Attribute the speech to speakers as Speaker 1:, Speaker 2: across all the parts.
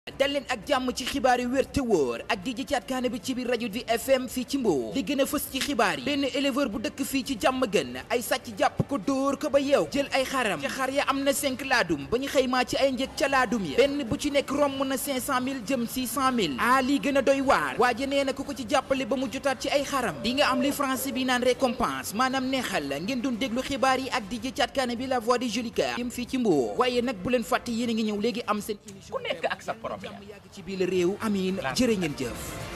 Speaker 1: dal leen ak jàmm ci xibaar yu wér te wóor ak di jëcaat kaane bi ci biir rajo di FM fii ci Mbour li gën a fës ci xibaar yi benn éleveur bu dëkk fii ci jàmm gën ay sàcc jàpp ko dóor ko ba yeew jël ay xaram ca xar ya am na 5 laadum ba ñu xëymaa ci ay njëg ca laadum ya benn bu ci nekk romb na 500000 jëm 600000 ah lii gën a doy waar waaje nee na ku ko ci jàppale ba mu jotaat ci ay xaram di nga am li français bi naan récompense maanaam neexal la ngeen doon déglu xibaar yi ak di jëcaat kaane bi la voix du Jolicoeur yëm fii ci Mbour waaye nag bu leen fàtte yéen a ngi ñëw léegi am seen émission
Speaker 2: ku nekk ak sa problème
Speaker 1: jàmm yàgg ci biir réew amiin jërë ngeen jëf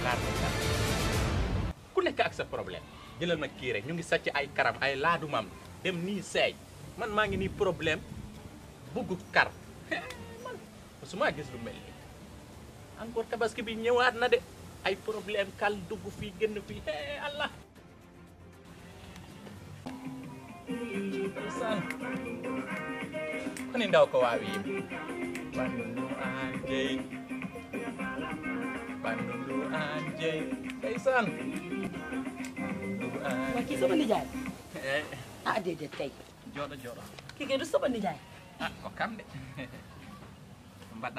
Speaker 2: ku nekk ak sa problème jëlal ma kii rek ñu ngi sàcc ay karam ay laadumam dem nii seey man maa ngi nii problème bugg kar man musuma gis lu mel nii encore tabaski bi ñëwaat na de ay problème kal dugg fii génn fii hee allah san koni ndaw ko waawi yim bandu anjey bandu anjey ndeysaan
Speaker 3: waa kii sama nijaay ah déedéet kay
Speaker 2: jooɗo jooɗo
Speaker 3: kii kay du sama nijaay
Speaker 2: ah ko kam de mbaɗɗa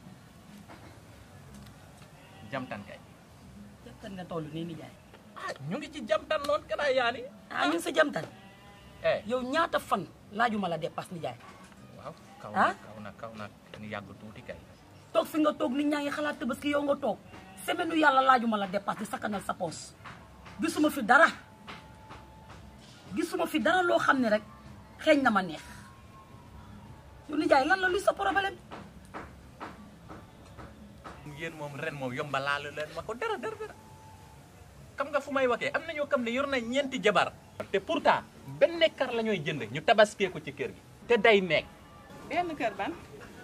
Speaker 2: jam tan kay
Speaker 3: jamtan nga toll nii nijaay
Speaker 2: ah ñu ngi ci jam tan noon kana yaani
Speaker 3: ah ñu ngi sa jamtan
Speaker 2: eh
Speaker 3: yow ñaata fan laajuma la dépasse nijaay
Speaker 2: waaw kaw
Speaker 3: Ah?
Speaker 2: na kaw na kaw na ni yàgg tuuti kay
Speaker 3: toog fi nga toog nit ñaa ngi xalaat tabaski yow nga toog semaine u yàlla laajuma la dépasse di sakkanal sa poos gisuma fi dara gisuma fi dara loo xam ne rek xeeñ na ma neex yow nijaay lan la luy sa problème
Speaker 2: yéen moom ren moom yomba laalu leen ma ko dara dara dara xam nga fu may waxee am na ñoo xam ne yor na ñeenti jabar te pourtant benn kar la ñooy jënd ñu tabaskee ko ci kër gi te day nekk
Speaker 4: benn kër ban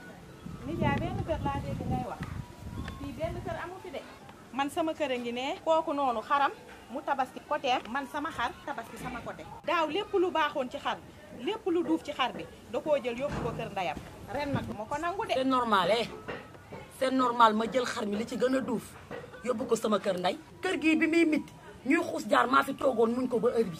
Speaker 4: nijaay benn kër laa dégg ngay wax fii benn kër amu fi de man sama kër a ngi ne kooku noonu xaram mu tabaski côtéem man sama xar tabaski sama côté daaw lépp lu baaxoon ci xar bi lépp lu duuf ci xar bi da koo jël yóbbu ko kër ndeyam ren nag du ma ko nangu de
Speaker 3: c'est normal eh c'est normal ma jël xar mi li ci gën a duuf yóbbu ko sama kër ndey kër gii bi muy mit ñuy xuus jaar maa fi toogoon muñ ko ba heure bi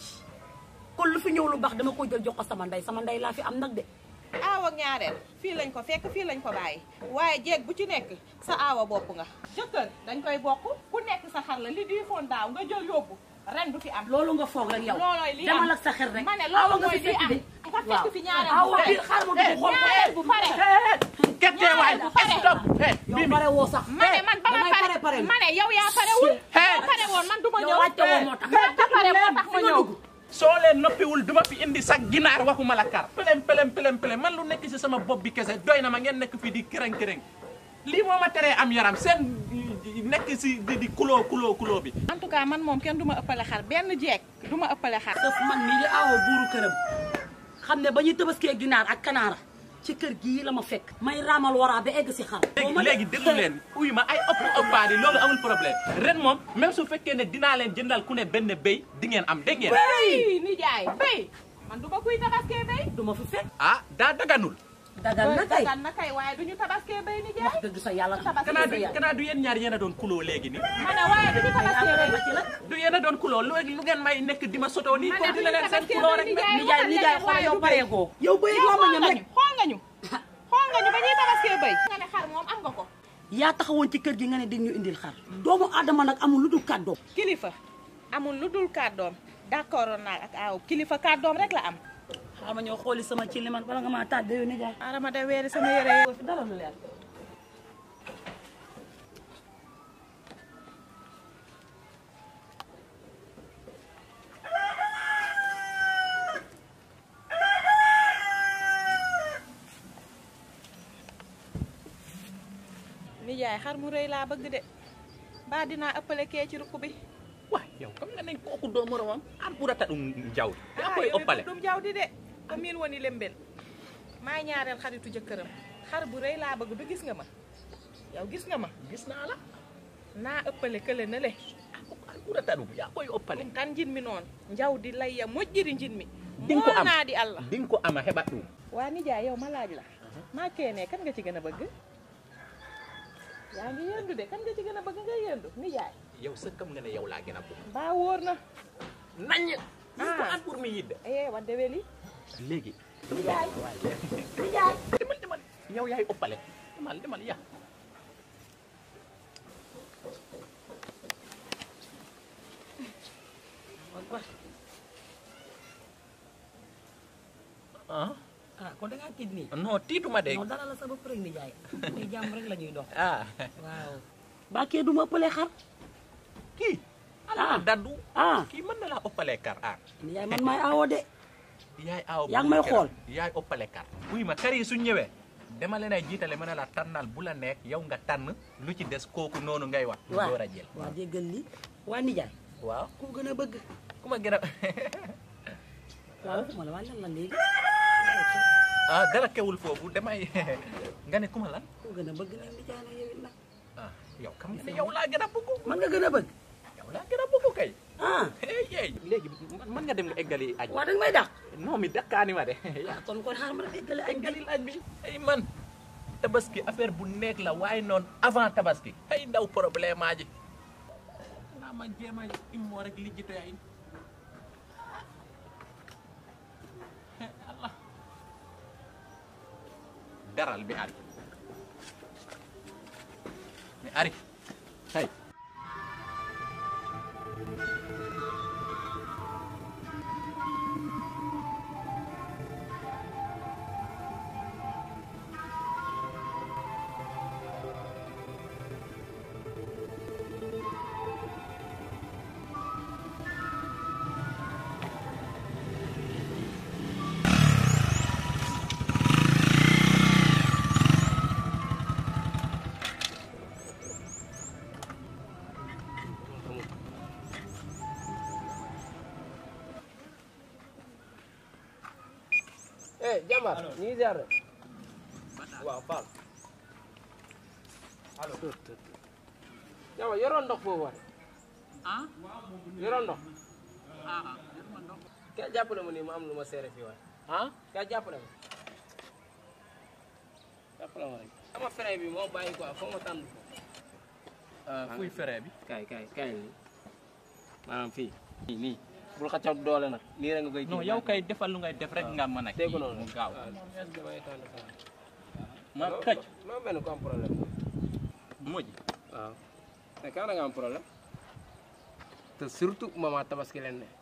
Speaker 3: kon lu fi ñëw lu baax dama koy jël jox ko sama ndey sama ndey laa fi am nag de
Speaker 4: aaw ak ñaareel fii lañ ko fekk fii lañ ko bàyyi waaye jeeg bu ci nekk sa aawa bopp nga jëkkër dañ koy bokk ku nekk sa xar la li di foon daaw nga jël yóbbu ren du fi am
Speaker 3: loolu nga foog rek yow
Speaker 4: loolooy li am
Speaker 3: demal ak sa xel rek
Speaker 4: ma ne
Speaker 3: awa
Speaker 4: loolu
Speaker 3: nga
Speaker 4: mooy
Speaker 3: fi
Speaker 4: li
Speaker 3: fekk
Speaker 4: am
Speaker 3: de
Speaker 4: nga fekk fi ñaareel bu
Speaker 3: awa
Speaker 4: pare
Speaker 3: biir xaar ma dugg xool ko
Speaker 4: ñaareel bu pare
Speaker 2: kettee waay
Speaker 4: bu pare.
Speaker 2: stop hey
Speaker 3: yow pare woo sax
Speaker 4: ma ne man ba ma
Speaker 3: damay
Speaker 4: pare
Speaker 3: pare
Speaker 4: ma ne yow yaa parewul
Speaker 2: Hey.
Speaker 4: boo pare woon man du ma
Speaker 3: yow
Speaker 4: ñëw
Speaker 3: laajte woo moo tax
Speaker 4: nga pare moo tax ma
Speaker 3: fi nga
Speaker 4: ñëw
Speaker 3: dugg
Speaker 2: soo leen noppiwul duma fi indi sax ginaar waxuma la kar pelem pelem pelem pelem man lu nekk ci sama bopp bi kese doy na ma ngeen nekk fii di kërëng kërëng lii moo ma teree am yaram seen nekk si di di kuloo kuloo kuloo bi
Speaker 4: en tout cas man moom kenn du ma ëppale xar benn jeeg du ma ëppale xar
Speaker 3: daf man mii di awo buuru këram xam ne ba ñuy tabaskee ginaar ak kanaara ci kër gii la ma fekk may raamal waraa ba egg si xar
Speaker 2: léegi léegi déglu leen uy ma ay ëpp ëppaadi loolu amul problème ren moom même su fekkee ne dinaa leen jëndal ku ne benn béy di ngeen am dégg ngeen
Speaker 4: béy ni jaay béy man du ma kuy tabaskee béy
Speaker 3: du ma fi fekk
Speaker 2: ah daa daganul
Speaker 3: dagal na kay
Speaker 4: dagan na kay waaye du ñu tabaskee béy ni
Speaker 3: wax
Speaker 4: jaay
Speaker 3: dëgg sa yàlla
Speaker 4: Tabaski
Speaker 2: kanaa du
Speaker 3: sa yàlla.
Speaker 2: kanaa du yéen ñaar yéen a doon kuloo léegi ni
Speaker 4: ma ne waaye du ñu tabaskee béy
Speaker 3: ci la
Speaker 2: du yéen a doon kuloo lu lu ngeen may nekk di ma sotoo nii
Speaker 4: Ma ne
Speaker 2: continué leen seen
Speaker 4: tabaski
Speaker 2: kuloo
Speaker 4: béy
Speaker 2: rek
Speaker 4: ni
Speaker 2: nag
Speaker 4: jaay.
Speaker 3: nijaay nijaay xool yow pare goo yow bëy
Speaker 4: yow
Speaker 3: loo ma
Speaker 4: xool
Speaker 3: ñam
Speaker 4: nga
Speaker 3: rek
Speaker 4: ñu xool nga ñu xool nga ñu ba ñuy tabaskee béy nga ne xar moom am nga ko
Speaker 3: yaa taxawoon ci kër gi nga ne dig ñu indil xar doomu aadama nag amul lu dul kàddoom
Speaker 4: kilifa amul lu dul kàddoom d'accord naa ak aaw kilifa kàddoom rek la am
Speaker 3: xama ñëw xooli sama ci li man bala nga maa tàdde yow nijaay
Speaker 4: arama da weeri sama yére yi
Speaker 3: fi dara lu leer
Speaker 4: nijaay xar mu rëy laa bëgg de mbaa dinaa ëppale kee ci rukk bi
Speaker 2: waa yow xam nga ne kooku doo moromam an ɓurata ɗum jawdi yaa
Speaker 4: ah
Speaker 2: koy
Speaker 4: yow
Speaker 2: oppale
Speaker 4: it dum jaw di de ko miin woni lembel maa ñaareel xaritu jëkkëram xar bu rëy laa bëgg du gis nga ma yow gis nga ma
Speaker 2: gis naa la
Speaker 4: naa ëppale kële na le
Speaker 2: an ɓurata ɗum yaa koy oppale
Speaker 4: ɗum tan jinmi noon jawdi layya moƴƴiri jinmi
Speaker 2: Din ko am.
Speaker 4: naadi allah
Speaker 2: din ko ama heɓat ɗum
Speaker 4: waa nijaay yow ma laaj la maa keenee kan nga ci gën a bëgg yaa ngi yendu de kan nga ci gën a bëgg nga yendu nijaay
Speaker 2: yow sa kam nga ne yow laa gën a bëgg
Speaker 4: mbaa wóor na
Speaker 2: naññ
Speaker 4: Ah.
Speaker 2: ko an pour mi yidde
Speaker 4: eh wadde weli
Speaker 2: léegi
Speaker 3: nijaay nijaay
Speaker 2: demal demal yow yaay oppale demal demal ya ah
Speaker 3: ah kon da ngaa tiit nii
Speaker 2: non tiituma de
Speaker 3: non dara la sa bopp rek ni jaay ni jàmm rek la ñuy dox
Speaker 2: ah
Speaker 3: waaw bàkkee du ma ëppale xar
Speaker 2: kii
Speaker 3: ah
Speaker 2: daddu
Speaker 3: ah
Speaker 2: kii mën na laa ëppale kar ah
Speaker 3: ni yaay man maay awo de
Speaker 2: yaay aw
Speaker 3: Yaa ngi may xool.
Speaker 2: yaay ëppale kar wuy ma kar yi suñ ñëwee dama leen ay jiitale mën na la tànnal bu la nekk yow nga tànn lu ci des kooku noonu ngay wax ñu
Speaker 3: waaw
Speaker 2: door a jël
Speaker 3: waaw déggal li waa nijaay
Speaker 2: waaw
Speaker 3: ku gën a bëgg
Speaker 2: ku ma gën a
Speaker 3: waaw waxuma la waa lan la léegi
Speaker 2: ah dara kewul foofu damay nga ne ku ma lan
Speaker 3: ku gën a bëgg nag nijaay nag yow it nag
Speaker 2: ah yow xam nga ne yow laa gën a bëgg
Speaker 3: man nga gën a bëgg
Speaker 2: yow laa gën a bëgg kay
Speaker 3: ah
Speaker 2: hey hey léegi mën nga dem nga eggali añ
Speaker 3: waa danga may dàq
Speaker 2: non mi dakkaani ma de
Speaker 3: ah kon kon xaar ma déggale añ bi
Speaker 2: eggali añ bi ay man tabaski affaire bu nekk la waaye noonu avant tabaski ay ndaw problème aa ji naa ma jéem a immoo rek lijjito yaay Allah daral bi ari mi ari hay
Speaker 5: eh jàmbaar ñu ngi ziar rek waaw Fall allo jàmbaar yoroon ndox foofu waay
Speaker 2: ah
Speaker 5: yoroon ndox
Speaker 2: ah
Speaker 5: kay jàppale ma nii ma am lu ma seere fii waay
Speaker 2: ah
Speaker 5: kay jàppale ma jàppale ma rek sama frein bi moo bàyyi quoi foog ma tànn ko
Speaker 2: fuy fere bi
Speaker 5: kay kay kay nii maanaam fii nii nii bul xaccaw doole nag nii rek nga koy
Speaker 2: non yow kay defal lu ngay def rek nga mën a
Speaker 5: dégg
Speaker 2: kii
Speaker 5: noonu
Speaker 2: mu gaaw
Speaker 5: waaw est-ce que damay tànn ko
Speaker 2: ma xëcc
Speaker 5: ma mel ni ko am problème
Speaker 2: mujj
Speaker 5: waaw mais quand da nga am problème te surtout maman tabaski leen ne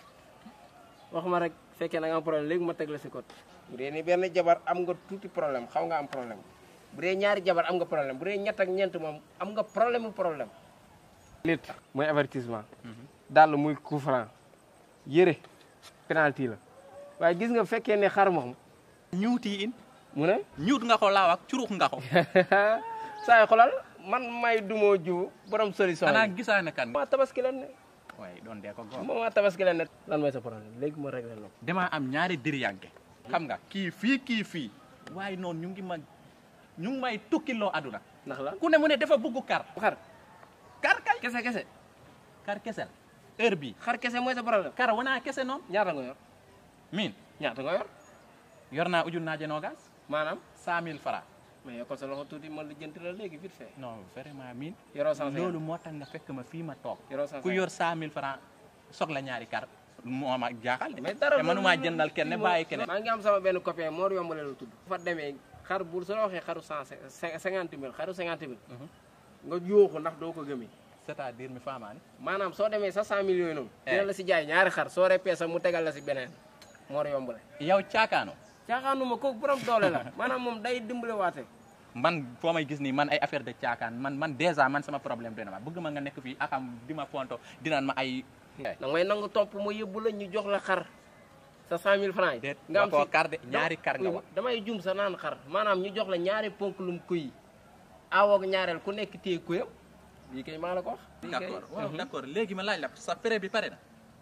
Speaker 5: wax ma rek fekkee da nga am problème léegi ma teg la si côté bu dee ni benn jabar am nga tuuti problème xaw nga am problème bu dee ñaari jabar am nga problème bu dee ñett ak ñeent moom am nga problème mu problème nit mooy avertissement dàll muy coup franc yëre penalty la waaye gis nga fekkee ne xar moom
Speaker 2: ñuuti in
Speaker 5: mu ne
Speaker 2: ñuut nga ko laaw ak curux nga ko
Speaker 5: saa yi xolal man may dumoo jiw borom solution
Speaker 2: xanaa
Speaker 5: yi
Speaker 2: gisaane kan
Speaker 5: ma tabaski leen ne
Speaker 2: waaye doon dee ko góor
Speaker 5: moom ma tabaski leen ne lan mooy sa problème léegi ma réglé la ko
Speaker 2: damaa am ñaari diriyànke xam nga kii fii kii fii waaye noonu ñu ngi ma ñu ngi may tukkiloo aduna
Speaker 5: ndax la
Speaker 2: ku ne mu ne dafa bugg kar
Speaker 5: xar
Speaker 2: kar kay
Speaker 5: kese kese
Speaker 2: kar kese la heure bi
Speaker 5: xar kese mooy sa problème
Speaker 2: kar wana kese noonu
Speaker 5: ñaata nga yor
Speaker 2: min
Speaker 5: ñaata nga yor
Speaker 2: yor naa ujun naa jenogas
Speaker 5: maanaam
Speaker 2: cent mille francs
Speaker 5: mais yokkal sa loxo tuuti ma lijjanti la léegi vite fait
Speaker 2: non vraiment min
Speaker 5: yoroo cent
Speaker 2: loolu moo tax nga fekk ma fii ma toog
Speaker 5: yoroo cent
Speaker 2: ku yor cent mille francs soxla ñaari kar moo ma jaaxal de
Speaker 5: mais dara
Speaker 2: te mënumaa jëndal kenn bàyyi kenn
Speaker 5: maa ngi am sama benn copain Mor yombale la tudd fa demee xar bu su la waxee xaru cent cinquante mille xaru cinquante mille nga yóoxu ndax doo ko gëmee
Speaker 2: c'est-à-dire mi faamaani
Speaker 5: maanaam soo demee sa cent millions noonu
Speaker 2: Eh.
Speaker 5: dina la si jaay ñaari xar soo repee sax mu tegal la si beneen Mor yombale
Speaker 2: yow caakaano
Speaker 5: caaxaanuma kooku borom doole la maanaam moom day dimbale waate
Speaker 2: man foo may gis nii man ay affaire de caakaan man man déjà man sama problème dina ma bëgg ma nga nekk fii akam di ma fonto dinaan ma ay
Speaker 5: da ngay nangu topp ma yóbbu la ñu jox la xar sa cent mille francs yi
Speaker 2: déet
Speaker 5: nga am
Speaker 2: waxoo
Speaker 5: si
Speaker 2: kar de ñaari kar nga wax
Speaker 5: damay jum sa naan xar maanaam ñu jox la ñaari ponk lum kuy awoog ñaareel ku nekk téye kuyam lii kay maa la ko wax lii kay-
Speaker 2: d'accord waaw d'accord léegi ma laaj la sa prêt bi pare na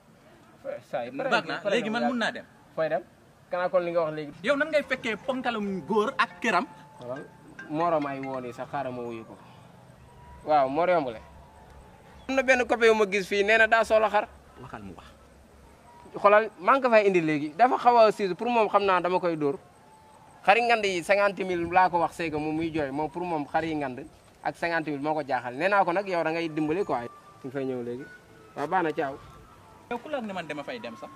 Speaker 5: saa yi pare
Speaker 2: baax
Speaker 5: na
Speaker 2: na
Speaker 5: pare
Speaker 2: léegi man
Speaker 5: bu
Speaker 2: mun
Speaker 5: yàgg.
Speaker 2: naa dem
Speaker 5: fooy dem kanaa kon li nga wax léegi
Speaker 2: yow nan ngay fekkee ponkalum góor ak këram
Speaker 5: xoolal morom ay woon yi sax xaaral ma wuyu ko waaw Mor yombale am na benn copain yu ma gis fii nee na daa soxla xar
Speaker 2: waxal mu wax
Speaker 5: xoolal maa ngi ko fay indi léegi dafa xaw a siis pour moom xam naa dama koy dóor xari ngand yi cinquante mille laa ko wax seega moom muy jooy moom pour moom xar yi ngand ak cinquante mille moo ko jaaxal nee naa ko nag yow da ngay dimbali quoi ñu ngi fay ñëw léegi waaw baax na caaw
Speaker 2: yow ku la ne man dama fay dem sax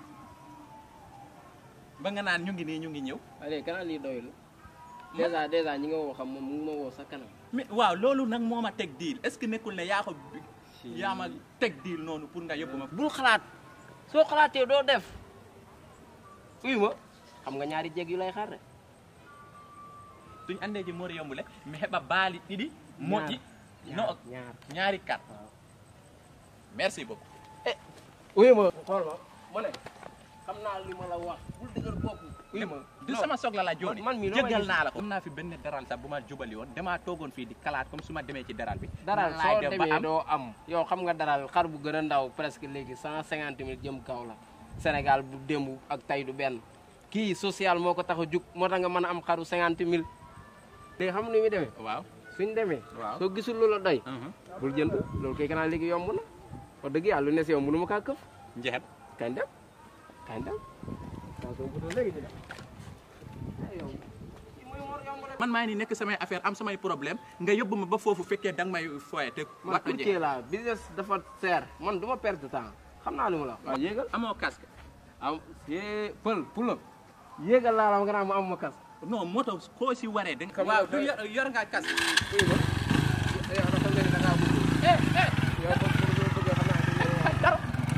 Speaker 2: ba nga naan ñu ngi nii ñu ngi ñëw
Speaker 5: waaye léegi kanaa lii doyul dèjà dèjà ñi nga woo xam moom mu ngi ma woo sa kanam
Speaker 2: mais waaw loolu nag moo ma teg diil est-ce que nekkul ne yaa ko yaa ma teg diil noonu pour nga yóbbu ma
Speaker 5: bul xalaat soo xalaatee doo def uyu ma xam nga ñaari jeeg yu lay xaar de
Speaker 2: suñ andee ji moor yombule mi heɓa baali ɗiɗi moƴƴi no
Speaker 5: ñaar
Speaker 2: ñaari kat merci beaucoup
Speaker 5: uyu ma xool ma ma ne xam naa li ma la wax bul dëgër bopp uyu ma
Speaker 2: du
Speaker 5: non.
Speaker 2: sama soxla la jooni
Speaker 5: man mii loo may
Speaker 2: jéggal
Speaker 5: gis.
Speaker 2: naa la ko am naa fi benn daral sax bu ma jubali woon damaa toogoon fii di kalaat comme su ma demee ci daral bi
Speaker 5: daral
Speaker 2: nan laay
Speaker 5: soo
Speaker 2: def ba
Speaker 5: demee
Speaker 2: am
Speaker 5: doo am yow xam nga daral xar bu gën a ndaw presque léegi cent cinquante mille jëm kaw la Sénégal bu démb ak tay du benn kii social moo ko tax a jug moo tax nga mën a am xaru cinquante mille léegi xam nu muy demee
Speaker 2: waaw
Speaker 5: suñ demee
Speaker 2: waaw
Speaker 5: soo gisul lu la doy
Speaker 2: Mhm.
Speaker 5: bul jënd loolu kay kanaa léegi yomb na wax dëgg yàlla lu ne si yow mënu ma kaa këf
Speaker 2: njeexet
Speaker 5: kañ dem kañ dem attention bu léegi ñu dem ay yow
Speaker 2: man maa ngi ni nekk samay affaire am samay problème nga yóbbu ma ba foofu fekkee danga may foye te
Speaker 5: man
Speaker 2: waxtu
Speaker 5: courtier
Speaker 2: jeex
Speaker 5: la business dafa seer man du ma perte temps xam naa lu ma la wax waaw yéegal
Speaker 2: amoo casque
Speaker 5: am yee pël pula yéegal laa la nga naa ma am ma kas
Speaker 2: non moto koo si waree da
Speaker 5: Xam nga
Speaker 2: waaw du
Speaker 5: tey-
Speaker 2: yor yor nga casque
Speaker 5: uy ma yow dafa mel ni da ngaa bëgg
Speaker 2: eh eh
Speaker 5: yow ba pour nga bëgg xam naa dañ
Speaker 2: dara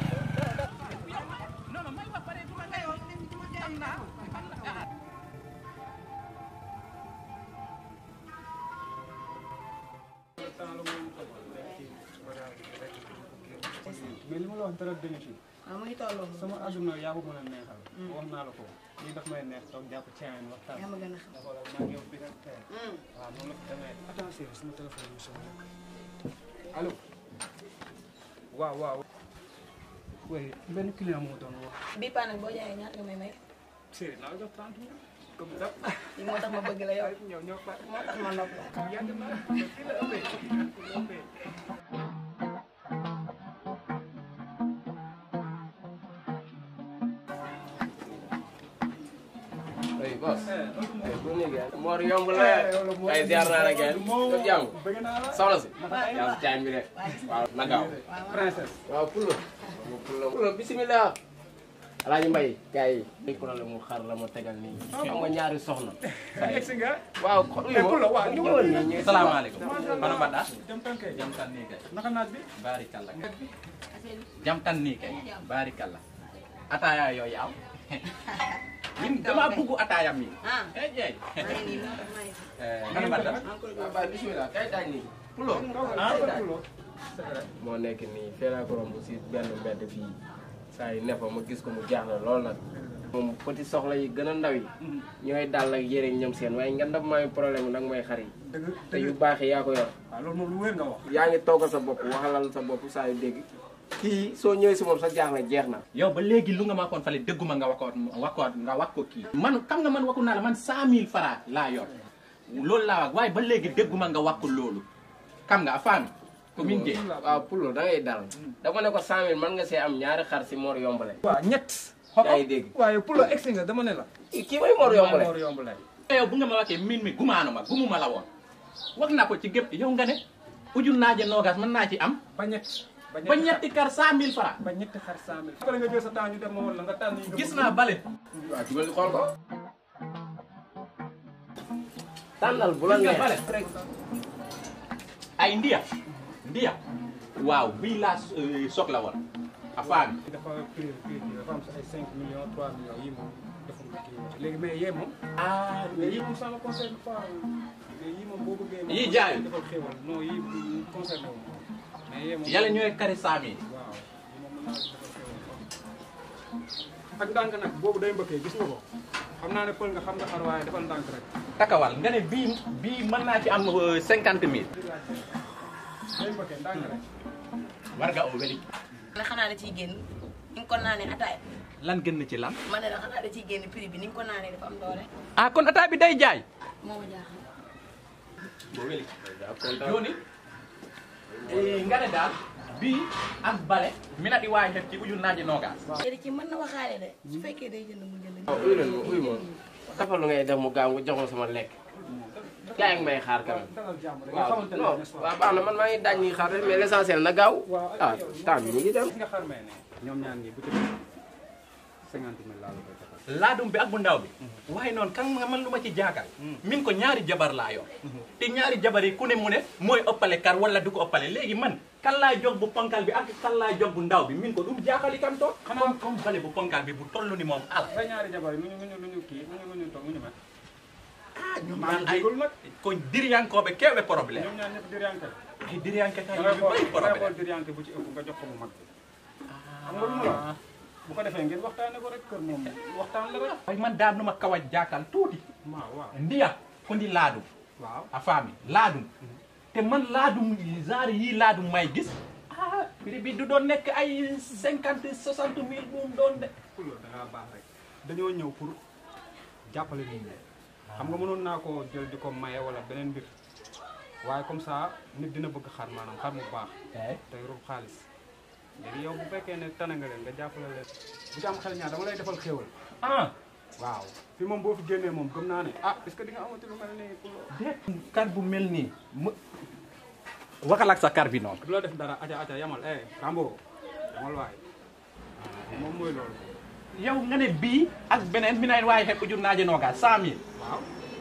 Speaker 2: non non may wax pare du ma ngay xam naa
Speaker 6: mais li ma la wax dara dëgg ci
Speaker 3: waaw mu ngi tolloo
Speaker 6: sama àdduna yaa ko mën a neexal. wax naa la ko lii daf may neex toog jàpp caayan waxtaan.
Speaker 3: yaa ma gën a xam.
Speaker 6: xoolal maa ngi yow bi nga tey. waaw noonu la ko demee attention sama téléphone bi sonné. allo. waaw waaw. oui benn client moo doon wax.
Speaker 3: bii paa nag boo jaayee ñaata nga may may
Speaker 6: Serigne naa la jox 30 minutes. comme ça.
Speaker 3: lii moo tax ma bëgg la yow
Speaker 6: ñëw ñëw pare.
Speaker 3: moo tax ma nopp la
Speaker 6: yàgg na fii la ëppee. fii la ëppee.
Speaker 5: ay boss bu néegi moor yomb la ay ziar naa la kenn def jàmm
Speaker 6: bëgg naa la.
Speaker 5: soxna si yaa si caay bi de waaw na gaaw
Speaker 6: princesse.
Speaker 5: waaw pulo pulo pulo bisimilah alaaji mbay gars yi ay problème mu xar la ma tegal nii xam nga ñaari soxna
Speaker 6: egsi nga.
Speaker 5: waaw
Speaker 6: Eh, Pulo, waaw, ñëwal
Speaker 5: ñëwal nii ñu
Speaker 2: salaamaaleykum kono mbaɗɗa
Speaker 6: jam tan kay.
Speaker 2: jam tan ni kay
Speaker 6: naka naaj bi.
Speaker 2: barikalla jam tan ni kay barikalla ataya yo yaw min dama bugu ataya min
Speaker 3: ah
Speaker 2: e ƴeey
Speaker 3: maa ngi nii moo tax maa ngi
Speaker 2: kono mbaɗɗa
Speaker 5: waaw baay bisimilah kay daaj nii pulo
Speaker 6: ah Pulo.
Speaker 5: moo nekk nii fee laa ko romb si benn mbedd fii saa yi nefa ma gis ko mu jaaxle lool nag moom petit soxla yi gën a ndaw yi ñooy dal ak yére ñoom seen waaye nga ndam may problème nag may xar yi
Speaker 6: dëgg
Speaker 5: te yu baax yi yaa ko yor
Speaker 6: waaw loolu moom lu wér nga wax.
Speaker 5: yaa ngi toogal sa bopp waxalal sa bopp saa yu dégg kii soo ñëwee si moom sa jaaxle jeex na
Speaker 2: yow ba léegi lu nga ma koon fale dégguma nga wakkoot wakkoot nga wax ko kii man xam nga man wakku naa la man cent mille francs laa yor loolu laa wax waaye ba léegi dégguma nga wax ko loolu xam nga a faami ko min jee
Speaker 5: waaw pulo da ngay dal dama ne ko cent mille mën nga see am ñaari xar si Mor Yombale
Speaker 6: waaw ñett.
Speaker 5: yaa ngi dégg
Speaker 6: waaye Pulo egsi nga dama ne la.
Speaker 5: kii mooy Mor Yombale
Speaker 6: Mor Yombale.
Speaker 2: yow bu nga ma waxee min mi gumaanu ma gumuma la woon wax naa ko ci gépp yow nga ne ujul naaje noogaas mën naa ci am
Speaker 6: ba ñett.
Speaker 2: ba ñetti kar cent mille francs
Speaker 6: ba ñetti xar cent mille. après nga jël sa temps ñu dem ma woon la nga tànn yi nga
Speaker 2: gis
Speaker 6: bëgg.
Speaker 2: naa bale
Speaker 5: waaw jugal xool ko tànnal bu la
Speaker 2: gis nga
Speaker 5: neex
Speaker 2: bale ay ndiya ndiya waaw bii laa euh, soxla woon a faami
Speaker 6: dafa prix prix bi dafa am ay 5 millions 3 millions yi moom deful ko kii léegi mais yee moom.
Speaker 2: ah
Speaker 6: mais yii moom ça me concerne pas mais yii moom boo bëggee.
Speaker 2: Yii jaayul.
Speaker 6: defal xéwal non yii concerné wu ma. mais yee moom.
Speaker 2: yàlla ñooy kari cent mille
Speaker 6: waaw yii moom mën naa ci defal xéwal ak ndànk nag boobu day mbëkkee gis nga ko xam naa ne pël nga xam nga xar waaye defal ndànk rek.
Speaker 2: takawal nga ne bii bii mën naa ci am cinquante mille
Speaker 6: day mbëkkee ndànk rek.
Speaker 2: war nga o weli
Speaker 3: ne xanaa da ciy génn ni nga ko naanee ataay
Speaker 2: lan gën na ci lan
Speaker 3: ma ne la xanaa da ciy génn prix bi ni nga ko naanee dafa am doole
Speaker 2: ah kon ataa bi day jaay
Speaker 3: moo ma jaaxal
Speaker 2: bo weli joni nga ne daal bii ak bale mi na ɗi wawi hef ci uju naaje nogas
Speaker 3: léegi ci mën na waxaale de su fekkee day jënd mu jënd
Speaker 5: waaw uy leen ma uy ma dafa lu ngay def mu gaaw nga jox ma sama lekk gaa ngi may xaar quand même
Speaker 6: dalal jàmm rek.
Speaker 5: waaw
Speaker 6: xamante ne
Speaker 5: non
Speaker 6: n'est-ce pas.
Speaker 5: waaw baax na man maa ngi daaj ñuy xaar rek mais l'essentiel na gaaw
Speaker 6: waaw
Speaker 5: ah temps bi ñu ngi dem
Speaker 6: gis nga xar mee ne ñoom ñaan ñi bu ci cinquante mille laa la koy defal.
Speaker 2: laadum bi ak bu ndaw bi waaye noonu kan nga man lu ma ci jaagal min ko ñaari jabar laa yor te ñaari jabar yi ku ne mu ne mooy ëppale kar wala du ko ëppale léegi man kan laa jox bu ponkal bi ak kan laa jox bu ndaw bi min ko dum jaaxali kam toog xanaa comme bale bu ponkal bi bu toll ni moom al
Speaker 6: sa ñaari jabar yi nu ñu nu ñu nu ñu kii nu ñu nu ñu toog nu ñu mel.
Speaker 2: ah ñu
Speaker 6: maa
Speaker 2: man
Speaker 6: ngi
Speaker 2: ay
Speaker 6: jégalu nag.
Speaker 2: ko diriyankooɓe kewɓe probléme
Speaker 6: ñoom ñaar ñëpp diriyanke la.
Speaker 2: ay diriyanke kay
Speaker 6: da ngay
Speaker 2: yu
Speaker 6: xool
Speaker 2: bëri
Speaker 6: da ngay xool
Speaker 2: probléme
Speaker 6: diriyanke bu ci ëpp nga jox ko bu mag bi. xam nga lu ma la wax bu ko defee ngeen waxtaane ko rek kër moom waxtaan la rek.
Speaker 2: ay man daam numa kawa jaakal tuuti
Speaker 6: waaw waaw
Speaker 2: ndiya ko ndi laadum
Speaker 6: waaw.
Speaker 2: a faami laadum te man laadum genre yii laadum may gis ah prix bi du doon nekk ay cinquante soixante mille bu mu doon de
Speaker 6: loolu da ngaa baax rek dañoo ñëw pour jàppale nit ñi xam nga mënoon naa koo jël di ko maye wala beneen mbir waaye comme ça nit dina bëgg xar maanaam xar mu baax te yorul xaalis léegi yow bu fekkee ne tane nga leen nga jàppale leen bu ci am xel ñaar dama lay defal xéewal
Speaker 2: ah
Speaker 6: waaw fi moom boo fi génnee moom gëm naa ne ah est-ce que di nga amati lu mel nii pour
Speaker 2: déet kar bu mel nii mu waxal ak sa kar bi noonu
Speaker 6: du la def dara aja aja yamal eh Rambo yamal waay moom mooy loolu
Speaker 2: yow nga ne bii ak beneen mi nayn waaye xepp jur naaje nooga cent mille
Speaker 6: waaw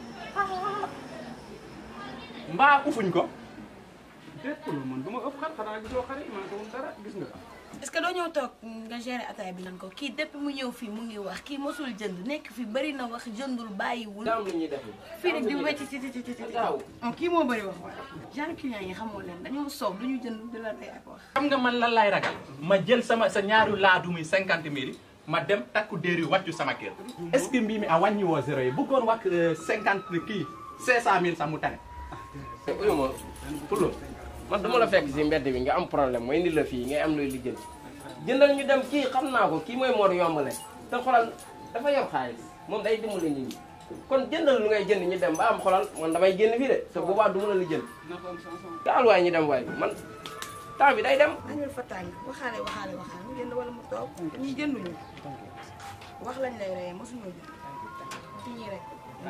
Speaker 2: mbaa ufuñ ko
Speaker 6: déet ko loolu man du ma ëpp xar xanaa gisoo xar yi man ko dara gis nga
Speaker 7: est-ce que doo ñëw toog nga gérer ataay bi nan ko kii depuis mu ñëw fii mu ngi wax kii mosul jënd nekk fi bari na wax jëndul bàyyiwul.
Speaker 5: daam lu ñuy def
Speaker 7: fii rek di wecc ci ci ci ci ci.
Speaker 5: Gaaw.
Speaker 7: oh kii moo bëri wax waaye. genre client yi xamoo leen dañoo soob du ñu jënd di la tey ak wax.
Speaker 2: xam nga man lan lay ragal ma jël sama sa ñaaru laadumi cinquante mille ma dem takku déeri wàccu sama kër est-ce que mbii mi a wàññi woo zéro yi bëggoon wax cinquante kii cinq cent mille sax mu tane
Speaker 5: uyu ma Pulo man dama la fekk si mbedd bi nga am problème mooy indi la fii ngay am looy lijjanti jëndal ñu dem kii xam naa ko kii mooy Mor yombale te xolal dafa yor xaalis moom day dimbali nit ñi kon jëndal lu ngay jënd ñu dem ba am xolal man damay génn fii de te boobaa du ma la lijjanti
Speaker 6: na ko am sans
Speaker 5: gaal waay ñu dem waay man temps bi day dem
Speaker 7: añul fa tàng waxaale waxaale waxaale mu jënd wala mu toog ñi jënduñu wax lañ lay reyee mosuñoo jënd ci ñii rek.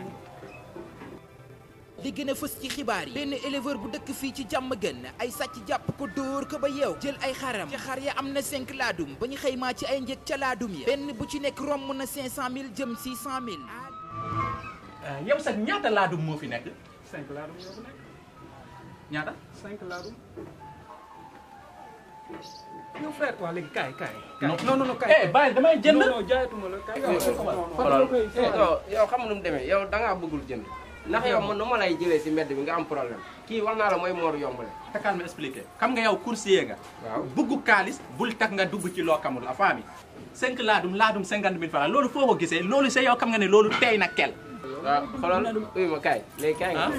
Speaker 1: li gën a fës ci xibaar yi benn éleveur bu dëkk fii ci jàmm gën ay sàcc jàpp ko dóor ko ba yeew jël ay xaram ci xar ya am na 5 laadum ba ñu xëymaa ci ay njëg ca laadum ya benn bu ci nekk romb na 500000 jëm 600000
Speaker 2: yow sax ñaata laadum moo fi nekk
Speaker 6: cinq laa dum yow bu nekk
Speaker 2: ñaata
Speaker 6: cinq laa dum yow frère waa léegi kaay kaay
Speaker 2: non
Speaker 6: non non non kaay
Speaker 2: eh bàyyi damay jënd
Speaker 6: non non jaayatuma la kaay
Speaker 5: xolal yow yow xam nga nu mu demee yow da ngaa bëggul jënd ndax yow man nu ma lay jëlee si mbedd bi nga am problème kii wax naa la mooy Mor yombale
Speaker 2: takal ma expliqué xam nga yow coursier nga
Speaker 5: waaw
Speaker 2: bugg kaalis bul tax nga dugg ci loo xamul la femme yi cinq laadum laadum cinquante mille francs loolu foo ko gisee loolu c'est yow xam nga ne loolu tey na kel
Speaker 5: waaw xoolal uyu ma kaay léegi kaay nga
Speaker 2: ah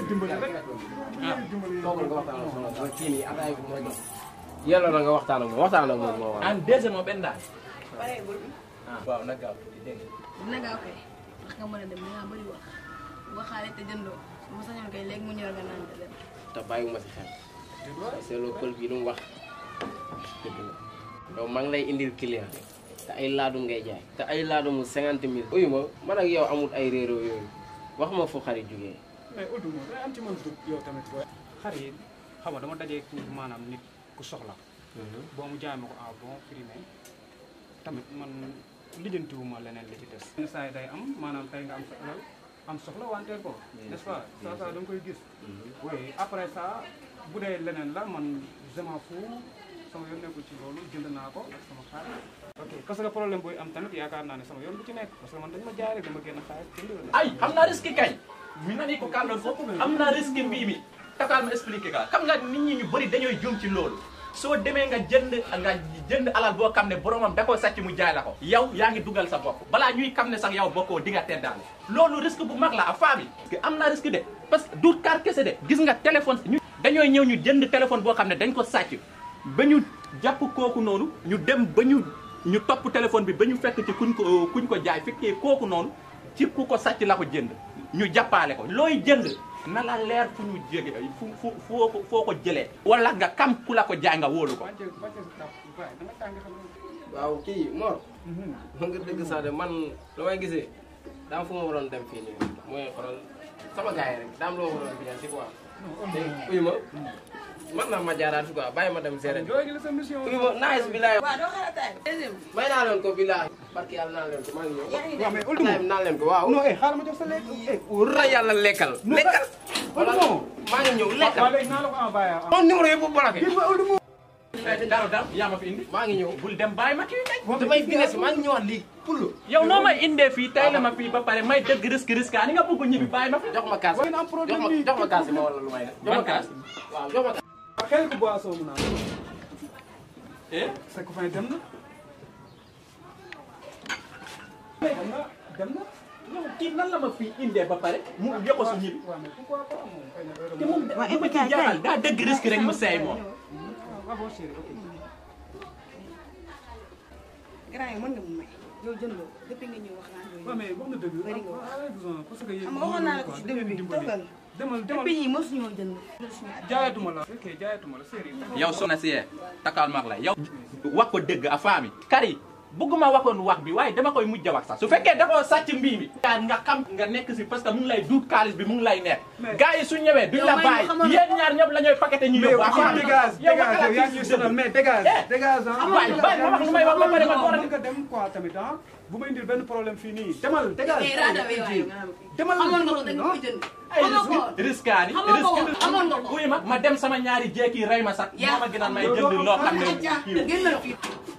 Speaker 5: toogal nga waxtaan ak soxna si kii nii ataay bi ma jox yàlla na nga waxtaan ak moom waxtaan ak moom moo war
Speaker 2: en deuxième moo benn daal
Speaker 7: pareegul.
Speaker 2: ah waaw na gaaw dégg nga
Speaker 7: dina gaaw kay wax nga mën a dem dinaa bëri wax waxaale te jëndoo su ma sañoon kay léegi mu ñor nga naan te dem.
Speaker 5: te bàyyiwuma si xel seetloo pël bi lu mu wax dëgg la yow maa ngi lay indil client te ay laadum ngay jaay te ay laadumu cinquante mille uyu ma man ak yow amul ay réeróo yooyu wax ma fu xarit jugee
Speaker 6: mais Oudou moom day am ci man dugg yow tamit booy xar yi xam nga dama dajee ku maanaam nit ku soxla boo mu jaay ma ko à bon prix mais tamit man lijjantiwuma leneen li ci des yenn saa yi day am maanaam tey nga am sa alal am soxla wanteer ko n'est-ce pas ça ça da nga koy gis oui après ça bu dee leneen la man je m'en fous sama yoon nekkul ci loolu jënd naa ko ak sama xaalis ok parce que problème booy am tamit yaakaar naa ne sama yoon bu ci nekk parce que man dañ ma jaay rek dama génn xaalis jënd la
Speaker 2: ay xam naa risque kay mi nani ko kàlloon foofu am naa risque mbii mi takal ma expliqué ka xam nga nit ñi ñu bëri dañooy jum ci loolu soo demee nga jënd nga jënd alal boo xam ne boromam da koo sàcc mu jaay la ko yow yaa ngi dugal sa bopp balaa ñuy xam ne sax yow bokkoo di nga teddaale loolu risque bu mag la a femme yi parce que am naa risque de parce que du kaar kese de gis nga téléphone ñu dañooy ñëw ñu jënd téléphone boo xam ne dañ ko sàcc ba ñu jàpp kooku noonu ñu dem ba ñu ñu topp téléphone bi ba ñu fekk ci kuñ ko kuñ ko jaay fekkee kooku noonu ci ku ko sàcc la ko jënd ñu jàppaale ko looy jënd na la leer fu ñu jóge fu fu foo ko foo ko jëlee wala nga kam ku la ko jaay nga wóolu ko
Speaker 6: wàcce wàcce sa kàpp waaye da nga tàng xam nga
Speaker 5: waaw kii Mor man nga dëgg sax de man lu may gisee daam fu ma waroon dem fii nii mooy xoolal sama gars yi rek daam loo waroon bien si quoi te uyu ma man naa ma jaaraat fi quoi bàyyi ma dem seere
Speaker 6: yooyu la sa mission
Speaker 5: uyu ma nice bi laay
Speaker 7: waaw doo xaar ataay bi. deuxième
Speaker 5: may naa leen ko bilaay barki yàlla naan leen ko maa ngi ñëw.
Speaker 6: waaw mais Ould
Speaker 5: ataaya bi naan leen ko waaw.
Speaker 6: non eh xaaral ma jox sa lekk eh
Speaker 5: wóor na yàlla lekkal. lekkal.
Speaker 6: Ould moom
Speaker 5: maa ngi ñëw
Speaker 6: waaw
Speaker 5: lekkal.
Speaker 6: léegi naa la ko envoyé ah
Speaker 5: non numéro yëpp bloqué.
Speaker 2: dara dara yaa ma fi indi
Speaker 5: maa ngi ñëw.
Speaker 2: bul dem bàyyi ma kii kay
Speaker 5: damay finesse maa ngi ñëwaat lii pour lu.
Speaker 2: yow noo may indee fii tey la ma fii ba pare may dëgg risque risque ni nga bëgg ñibbi bàyyi ma fi
Speaker 5: jox ma kaas
Speaker 6: Waaye na am problème
Speaker 5: jox ma
Speaker 6: nii.
Speaker 5: jox ma kaas ma wala lu may def. jox ma
Speaker 2: Ban
Speaker 5: kaas waaw jox ma kaas.
Speaker 6: xel ku boisson mu naan
Speaker 2: eh
Speaker 6: sa copain dem na dem na dem na
Speaker 2: yow kii nan la ma fii indee ba pare mu yokk su ñibbi
Speaker 6: waaw mais pourquoi pas moom xëy na heure
Speaker 2: te moom li ma ci jaaxal daa dëgg risque rek mu seey moom
Speaker 6: waaw bon chéri ok
Speaker 7: grand yi mën nga mu may yow jëndoo depuis nga ñëw wax naa
Speaker 6: waaw
Speaker 7: yooyu
Speaker 6: mais wax na dëgg
Speaker 7: Bëri nga wax.
Speaker 6: ah ah besoin parce que yéen
Speaker 7: xam nga waxoon naa la ko
Speaker 6: quoi,
Speaker 7: ci
Speaker 6: da ngeen
Speaker 7: début bi
Speaker 6: dimbali.
Speaker 7: toogal
Speaker 6: demal demal
Speaker 7: depuis ñii mosuñoo jënd mosuñu at
Speaker 6: jaayatuma la ok jaayatuma la chéri
Speaker 2: yow soxna si yee takal mag la yow wax ko dëgg a faami kari bëgguma waxoon wax bi waaye dama koy mujj a wax sax su fekkee da koo sàcc mbii mi yaa nga xam nga nekk si parce que mu ngi lay duut xaalis bi mu ngi lay nekk gars yi su ñëwee duñ la
Speaker 7: Yow may
Speaker 2: bàyyi
Speaker 7: ma xamal-
Speaker 2: yéen ñaar ñëpp la ñooy paqueté ñu
Speaker 6: mais
Speaker 2: yóbbu
Speaker 6: yow
Speaker 2: affaire bi.
Speaker 6: dégage
Speaker 2: yow
Speaker 6: dégage
Speaker 2: waxalaat
Speaker 6: yow yaa
Speaker 2: ci
Speaker 6: ngi
Speaker 2: dëgg.
Speaker 6: sonal mais dégage
Speaker 2: Eh.
Speaker 6: dégage ah
Speaker 2: waay bàyyi ma wax lu may wax ba pare ma door a
Speaker 6: mën nga dem quoi tamit ah bu ma indil benn problème fii nii demal dégage
Speaker 7: eh raada bi waaye nga xam
Speaker 6: demal
Speaker 7: amoon nga ko da nga koy jënd
Speaker 2: ay
Speaker 7: amoon ko
Speaker 2: risque risque
Speaker 7: Amoon nga ko, amoon nga ko.
Speaker 2: wuy ma ma dem sama ñaari jékki rey ma sax
Speaker 7: Yaa-
Speaker 2: moo ma gënal may jënd loo xam ne kii
Speaker 7: génnal fii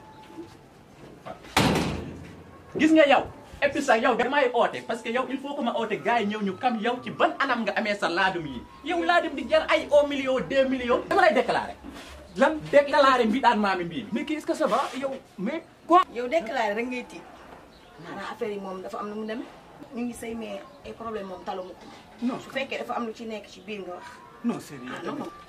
Speaker 2: gis nga yow et puis sax yow damay oote parce que yow il faut que ma oote gars yi ñëw ñu kam yow ci ban anam nga amee sa laadum yi yow laadum di jar ay un million deux millions dama lay déclaré lan déclaré mbi daan maami mbii
Speaker 6: mais kii est-ce que ça va yow mais quoi
Speaker 7: yow déclaré rek ngay tiit maanaam affaire yi moom dafa am nu mu demee ñu ngi say mais ay problème moom talu ma ko
Speaker 6: non
Speaker 7: su fekkee dafa am lu ci nekk ci biir nga wax
Speaker 6: non chéri
Speaker 7: ah non non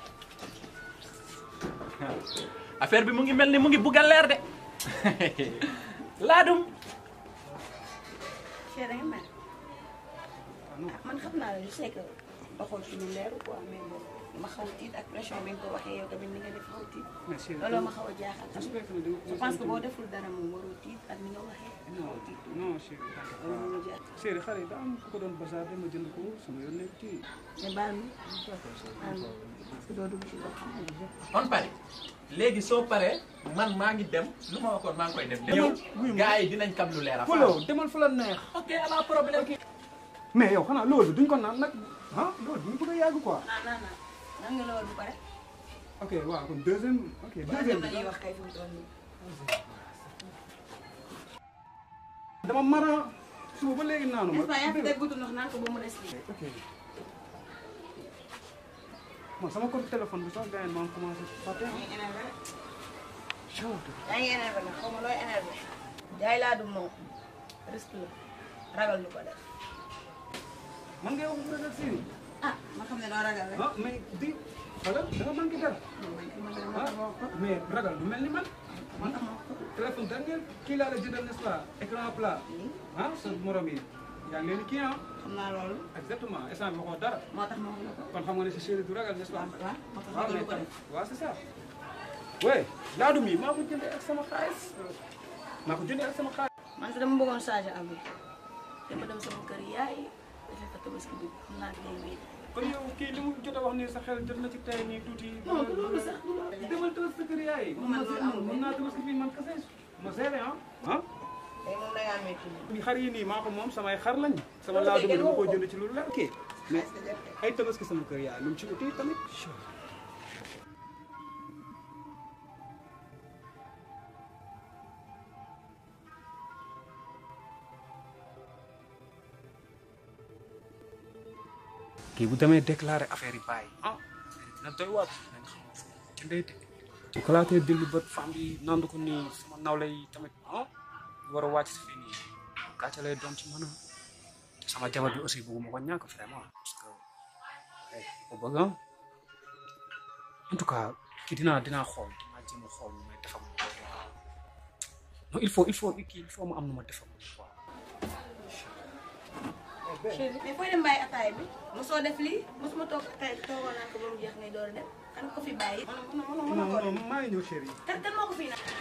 Speaker 2: affaire bi mu ngi mel ni mu ngi bugg a leer de laadum
Speaker 7: Cheikh da nga mel ah man xam naa la je sais que waxoon ci lu leeru quoi mais bon ma xaw a tiit ak pression bi nga ko waxee yow tamit ni nga def xaw a tiit
Speaker 6: mais chéri
Speaker 7: looloo ma xaw a jaaxal
Speaker 6: su
Speaker 7: tamit
Speaker 6: fekkee ne da nga
Speaker 7: je pense que boo deful dara moom waroo tiit ak ni nga waxee xaw a tiit
Speaker 6: non chéri t'inquiète
Speaker 7: loolu moo ma
Speaker 6: pas.
Speaker 7: jaaxal
Speaker 6: chéri xale yi daa am ku ko doon bazar dama jënd ko sama yoon nekk ci
Speaker 7: mais baal ma baal ma parce que doo dugg ci loolu
Speaker 2: on pare léegi soo paree man maa ngi dem lu ma waxoon maa ngi koy def yow
Speaker 6: wuy ma.
Speaker 2: gars yi dinañ kam lu leer a
Speaker 6: Polo demal fa la neex
Speaker 2: ok ala problème
Speaker 6: mais yow xanaa loolu duñ ko naan nag ah loolu duñ bëgg a yàgg quoi
Speaker 7: ah non non nan nga loolu bu pare
Speaker 6: ok waaw kon deuxième ok
Speaker 7: waaw
Speaker 6: deuxième
Speaker 7: dem
Speaker 6: bi
Speaker 7: nañuy wax kay fi mu toll nii
Speaker 6: dama mara suba ba léegi naanu
Speaker 7: n'est-ce
Speaker 6: ma
Speaker 7: pas yaa ngi teg gudd ndox naan ko ba mu des lii
Speaker 6: ok man sama compte téléphone bi sax gars yi maa ngi commencé fàtte
Speaker 7: yaa ngi énervé rek yaa ngi énervé nag xaw ma looy énervé jaay laa du moom risque la ragal lu ko def
Speaker 6: man ngay wax bu ragal si
Speaker 7: ah ma xam ne doo ragal rek
Speaker 6: ah mais di ragal da nga manqué dara ah mais ragal du mel ni man man téléphone dernier kii laa la jëndal n'est-ce pas écran plat ah sa morom yi yaa ngi leen di kii ah
Speaker 7: xam naa loolu
Speaker 6: exactement instant bi waxoo dara
Speaker 7: moo tax ma wax la ko
Speaker 6: kon xam nga ne si chéri du ragal n'est-ce pas
Speaker 7: waaw moo tax
Speaker 6: waaw
Speaker 7: ragal
Speaker 6: mais
Speaker 7: lu ko def
Speaker 6: tamit waaw c'est ça oui laadum yi maa ko jëndee ak sama xaalis maa ko jëndee ak sama xaalis
Speaker 7: man fi dama bëggoon changer am bi dama dem sama kër yaay defee fa tabaski bi xam naa day wéy
Speaker 6: kon yow kii li mu jot a wax nii sa xel jot na ci tey nii tuuti
Speaker 7: non du loolu sax du loolu
Speaker 6: demal tëbës sa kër yaay
Speaker 7: Man loolu amul
Speaker 6: mën naa tëbës fii man kese ma seere ah ah
Speaker 7: tey moom da ngaa métti
Speaker 6: li xar yi nii maa ko moom samay xar lañ sama
Speaker 7: Loolu
Speaker 6: laadum
Speaker 7: kay
Speaker 6: dama ko
Speaker 7: kenn
Speaker 6: jënd ci lu leer ok mais
Speaker 7: est-ce que def de
Speaker 6: ay tabaski sama kër yaay lu mu ci uti tamit kii bu demee déclaré affaire yi bàyyi ah dina doy waar nañ xam jëndee de bu xalaatee dillu bët femme bi nandu ko nii sama nawle yi tamit ah war a wàcc si fii nii gàcce lay doon ci mën a sama jabar bi aussi bëgguma ko ñàkk vraiment parce que eh ko bëgg ah en tout cas kii dinaa dinaa xool dinaa jéem a xool nu may defam non il faut il faut kii il faut mu am nu ma defam quoi
Speaker 7: chéri mais fooy dem bàyyi ataay bi mosoo def lii mosuma toog ataay bi toogoo naan ko ba mu jeex ngay door a dem kan ko fi bàyyi mën na mën na mën na
Speaker 6: non
Speaker 7: koo
Speaker 6: non
Speaker 7: def
Speaker 6: maa ngi ñëw chéri
Speaker 7: kan kan moo ko fi naan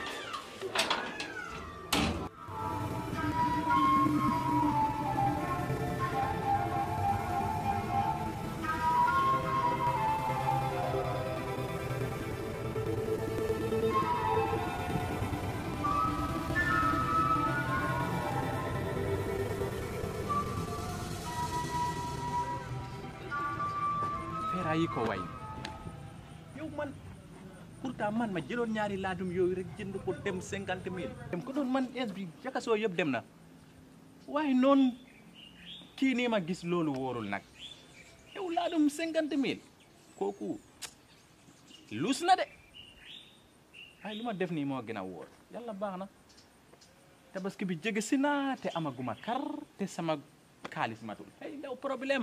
Speaker 2: ko way yow man pourtant man ma jëloon ñaari laadum yooyu rek jënd ko dem cinquante mille dem ko doon man es bi jakasoo yëpp dem na waaye noonu kii nii ma gis loolu wóorul nag yow laadum cinquante mille kooku luus na de waaye lu ma def nii moo gën a wóor yàlla baax na tabaski bi jege si na te amaguma kar te sama xaalis matul ay ndaw problème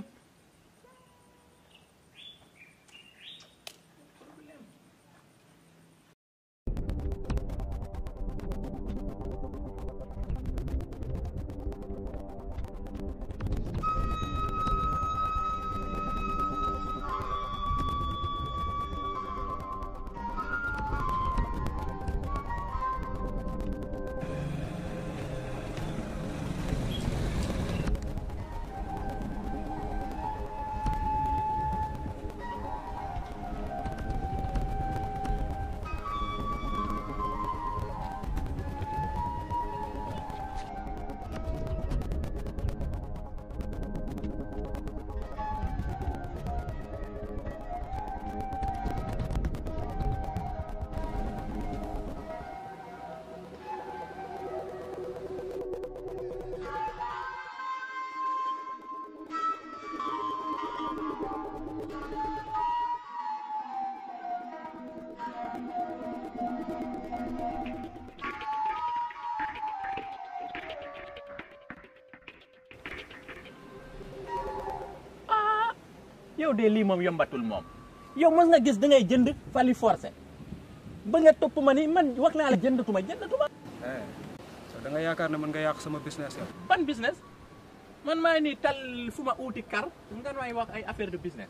Speaker 2: yow de lii moom yombatul moom yow mos nga gis da ngay jënd fali forcé ba nga topp ma ni man wax naa la jëndatuma jëndatuma
Speaker 6: eh so da nga yaakaar ne mën nga yàq sama business yow
Speaker 2: ban business man maa nii tal fu ma uuti kar nga may wax ay affaire de business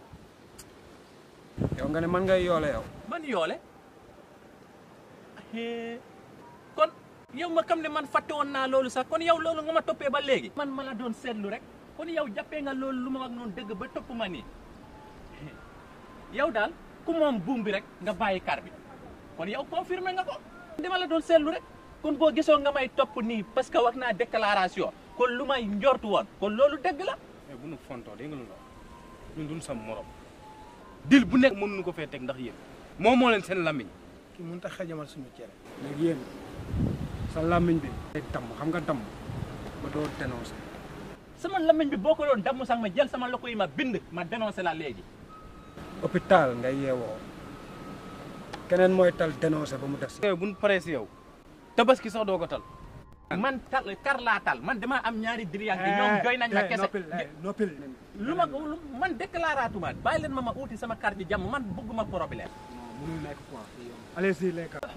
Speaker 6: yow nga ne man ngay yoole yow
Speaker 2: man yoole Eh, kon yow ma xam ne man fàtte woon naa loolu sax kon yow loolu nga ma toppee ba léegi man ma la doon seetlu rek kon yow jàppee nga loolu lu ma wax noonu dëgg ba topp ma nii yow daal ku moom buum bi rek nga bàyyi kar bi kon yow confirmé nga ko dama la doon seetlu rek kon boo gisoo nga may topp nii parce que wax naa déclaration kon lu may njortu woon kon loolu dëgg la
Speaker 6: mais bu nu fontoo dégg nga lu la wax ñun duñ sam morom dil bu nekk mënuñu ko fee teg ndax yéen moom moo leen seen lamiñ
Speaker 5: ki mënut a xajamal suñu cere.
Speaker 6: léegi yéen sa lamiñ bi day damm xam nga damm ba doo dénoncé
Speaker 2: sama lamiñ bi boo ko doon damm sax ma jël sama loko yi ma bind ma dénoncé la léegi
Speaker 6: hôpital ngay yeewoo keneen mooy tal dénoncé ba mu des yow buñ paree si yow tabaski sax doo ko tal
Speaker 2: man tal kar laa tal man dama am ñaari diriyànke ñoom joy nañ ma kese
Speaker 6: noppil
Speaker 2: lu ma lu man déclaratuma bàyyi leen ma ma uuti sama carte jàmm man bëgguma problème
Speaker 6: mënul nekk quoi allez-y les gars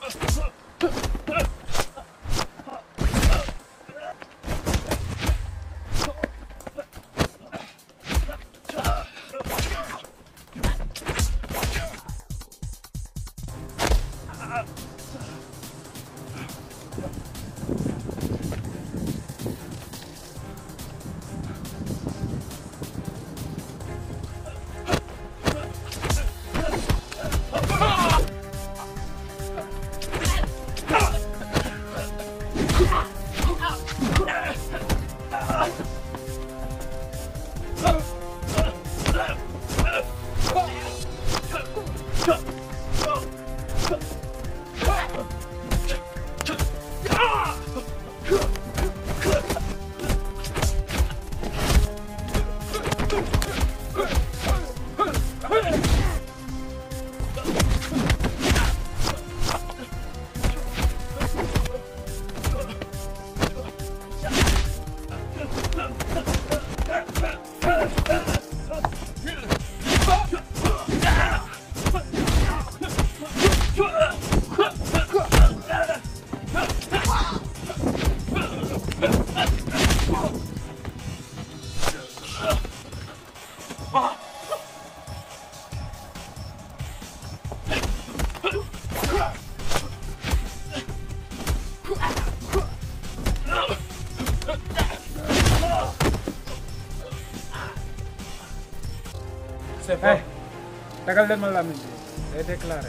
Speaker 6: c'est bon dagal leen ma lamiñ bi day déclaré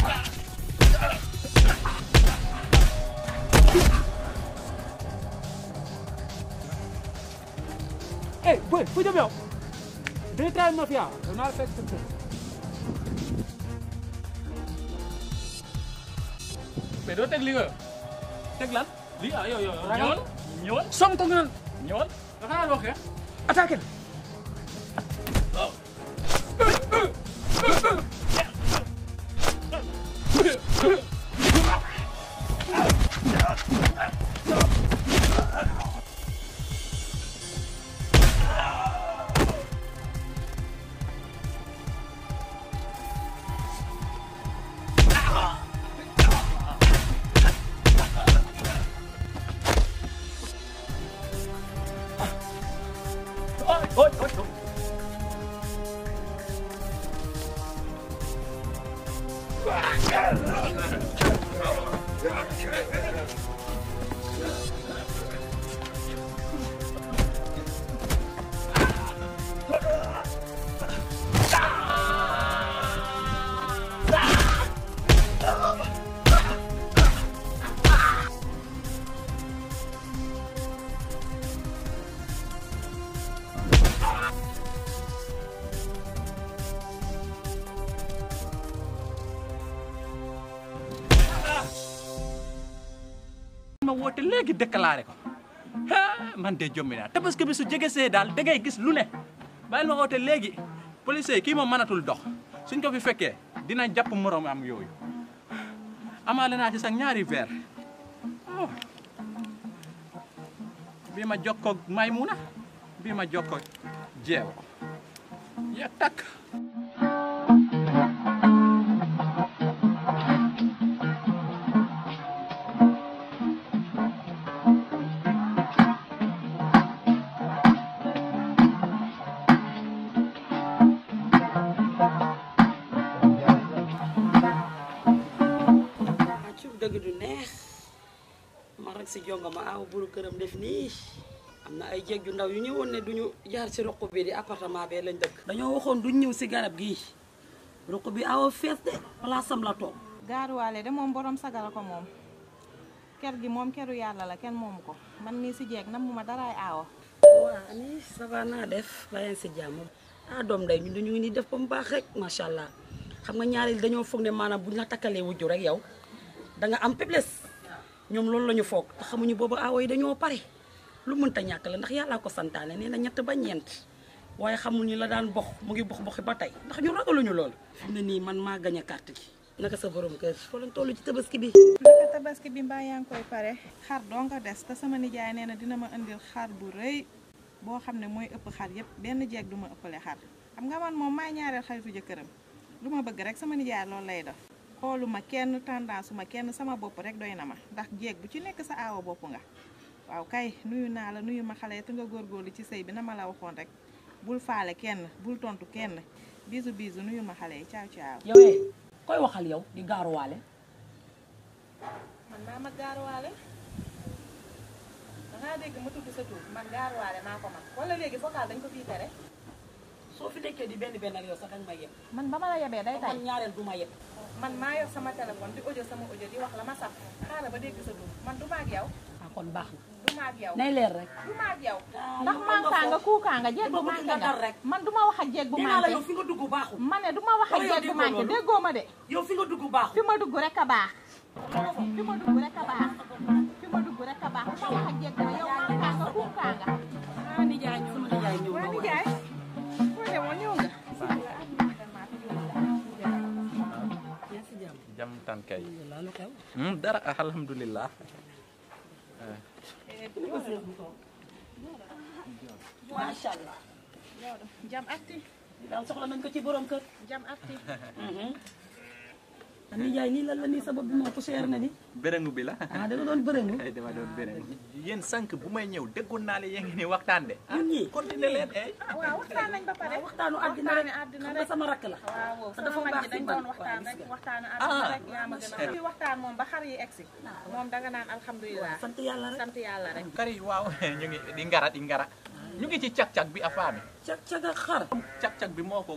Speaker 6: eh boy fu jëm yow day taal mafia danaa la fekk sa kër
Speaker 2: mais doo teg li nga
Speaker 6: teg lan lii ah yow yow yow
Speaker 2: ñëwal ñëwal
Speaker 6: som ko nga naan
Speaker 2: ñëwal
Speaker 6: da xanaa loo xeex attaqué la
Speaker 2: ma woote léegi déclaré ko ah man de jommi naa tabaski bi su jege see daal da ngay gis lu ne bàyyil ma woote léegi police yi kii moom mënatul dox suñ ko fi fekkee dina jàpp morom am yooyu amaale naa ci sax ñaari verre oh. bii ma jokkoog Maymuna bii ma jokkoog jeewo ya takk
Speaker 3: ah ci dëgg du neex ma rek si jonga ma aw buru këram def nii am na ay jéeg yu ndaw yu ñëwoon ne duñu jaar si ruq bi di appartement bee lañ dëkk dañoo waxoon duñ ñëw si garab gii ruq bi awa fees de place am la toog
Speaker 4: gaaruwaale de moom borom sagala ko moom ker gi moom keru yàlla la kenn moomu ko man mii si jeeg nam mu ma daraay aawa
Speaker 3: waa ani ça va naa def bàyyi si jàmm ah doom day ñun dañu ngi ni def ba mu baax rek macha allah xam nga ñaari dañoo foog ne maanaam buñ la takkalee wujju rek yow da nga am faiblesse ñoom loolu la ñu foog te xamuñu boobu aawo yi dañoo pare lu mënta ñàkk la ndax yàllaa ko santaane nee na ñett ba ñeent waaye xamuñu la daan box mu ngi box boxi ba tey ndax ñu ragaluñu loolu fi mu ne nii man maa gañ a carte gi naka sa borom kër foo lañ toll ci tabaski bi
Speaker 4: naka tabaski bi mbaa yaa ngi koy pare xar doo nga des te sama nijaay nee na dina ma indil xar bu rëy boo xam ne mooy ëpp xar yépp benn jeeg du ma ëppale xar xam nga man moom maay ñaareel xaritu jëkkëram lu ma bëgg rek sama nijaay loolu lay def xooluma kenn tendance ma kenn sama bopp rek doy na ma ndax jeeg bu ci nekk sa aawa bopp nga waaw kay nuyu naa la nuyu ma xale te nga góorgóorlu ci sëy bi na ma la waxoon rek bul faale kenn bul tontu kenn bisu bisu nuyu ma xale yi caaw caaw
Speaker 3: yow eh koy waxal yow di gaaruwaale
Speaker 4: man maa ma gaaruwaale dangaa dégg ma tudd sa tur man gaaruwaale maa ko man wala léegi vocal dañ ko fii tere
Speaker 3: soo fi nekkee di benn benn ak yow sax danga ma yem
Speaker 4: man ba ma la yebee day tay
Speaker 3: man ñaareel du ma yem
Speaker 4: man maa yor sama téléphone di audio sama audio di wax la ma saf xaaral ba dégg sa tur man du ma ak yow
Speaker 3: ah kon baax na
Speaker 4: du ma ak yow
Speaker 3: nay leer rek
Speaker 4: du ma ak yow
Speaker 3: Ah,
Speaker 4: ndax
Speaker 3: yow
Speaker 4: mankaa nga
Speaker 3: foofu.
Speaker 4: kuukaa nga jeeg bu
Speaker 3: Dama bëgg
Speaker 4: manqué
Speaker 3: nga
Speaker 4: nga
Speaker 3: dal rek.
Speaker 4: man du ma wax ak jeeg bu
Speaker 3: nee naa la
Speaker 4: manqué
Speaker 3: yow fi nga dugg baaxul
Speaker 4: ma ne du ma wax ak
Speaker 3: Wala yow
Speaker 4: jeeg bu
Speaker 3: déggoo
Speaker 4: manqué
Speaker 3: loolu?
Speaker 4: déggoo ma de
Speaker 3: yow fi nga dugg baaxul
Speaker 4: fi ma dugg rek a baax fi ma dugg rek a baax fi ma dugg rek a baax du ma wax ak jeeg bu yow mankaa nga kuukaa nga ah nijaay ñëw
Speaker 3: sama nijaay ñëw na
Speaker 4: waa
Speaker 3: waaye.
Speaker 4: nijaay foo demoon ñëw nga
Speaker 3: yaa si jàmm
Speaker 2: jam tan kay
Speaker 3: alhamdulilah lu xew
Speaker 2: Hmm, dara alhamdulillah
Speaker 3: macha allah
Speaker 4: jam akti
Speaker 3: daal soxla nañ ko ci borom kër
Speaker 4: jam akti
Speaker 3: nijaay nii lan la nii sabab bi moo poussière na ni
Speaker 2: béréngu bi la
Speaker 3: ah da nga doon bërëngu
Speaker 2: ay dama doon béréngu yéen sànq bu may ñëw déggoon naa leen yéen ngi ni waxtaan de
Speaker 3: ñun ñii
Speaker 2: continuer leen eh
Speaker 4: waaw waxtaan nañ ba pare
Speaker 3: waxtaanu àddina rek
Speaker 4: waxtaanu àddina
Speaker 3: xam
Speaker 4: rek
Speaker 3: nga sama rakk la
Speaker 4: waaw
Speaker 3: te dafa
Speaker 4: sama mag
Speaker 3: baax
Speaker 4: ji dañ
Speaker 3: si man.
Speaker 4: doon waxtaan
Speaker 3: Waaw,
Speaker 4: rek
Speaker 3: gis nga.
Speaker 4: waxtaanu
Speaker 2: Ah.
Speaker 4: àddina rek yaa ma gën a xam waxtaan moom ba xar yi egsi moom danga naan alhamdulilah
Speaker 3: sant yàlla rek
Speaker 4: sant yàlla rek
Speaker 2: kari waaw ñu ngi di ngara di ngara ñu ngi ci cag-cag bi afaami
Speaker 3: cag cag ak xar
Speaker 2: cag-cag bi moo ko